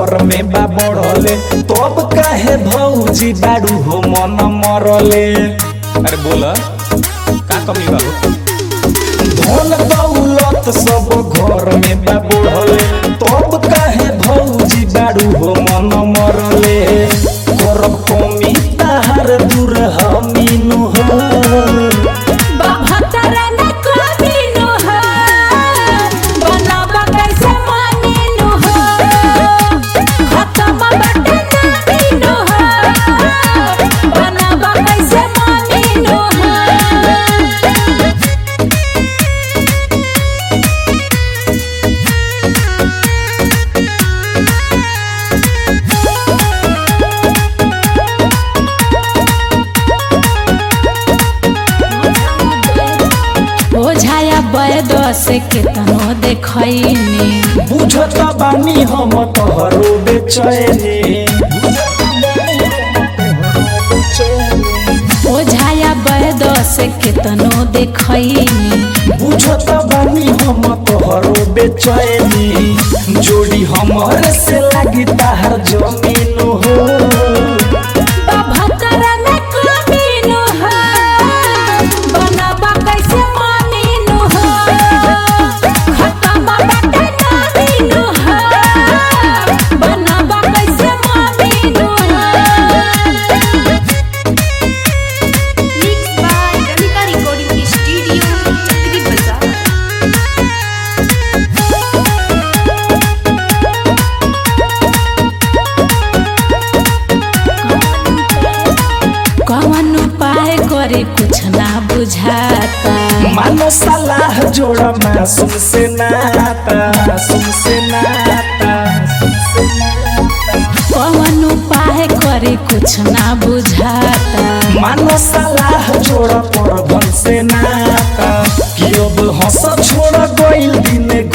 घर में बा बढ़ले तब काहे भौजी बाड़ू हो मन मरले अरे बोला का कमी बा हो? धन दौलत सब घर में बा बढ़ले तब काहे भौजी बाड़ू हो मन मरले करब कमी ताहार दूर हमीनु हो बाभतरा न कमीनु हो बनाबा कैसे मानीनु हो खतम बटे नामीनु हो बनाबा कैसे मानीनु हो ओझाया बैद से केतनो देखैनी बुझत बानी हम तोहरो बेचैनी ओझाया बैद से केतनो देखैनी बुझत बानी हम तोहरो बेचैनी जोड़ी हमर से लागी ताहर जमीन हो बाभतरा न कमीनु हो बनाबा कैसे मानीनु हो खतम बटे नामीनु हो बनाबा कैसे मानीनु हो Mixed by Ramika Recording Studio, Chakri Bazaar. कौन उपाय करे कुछ ना बुझाता मानो सलाह जोड़ा मासूम से नाता मासूम से नाता कौन उपाय करे कुछ ना बुझाता मानो सलाह जोड़ा पर से नाता कि अब हंस छोड़ गइल दिन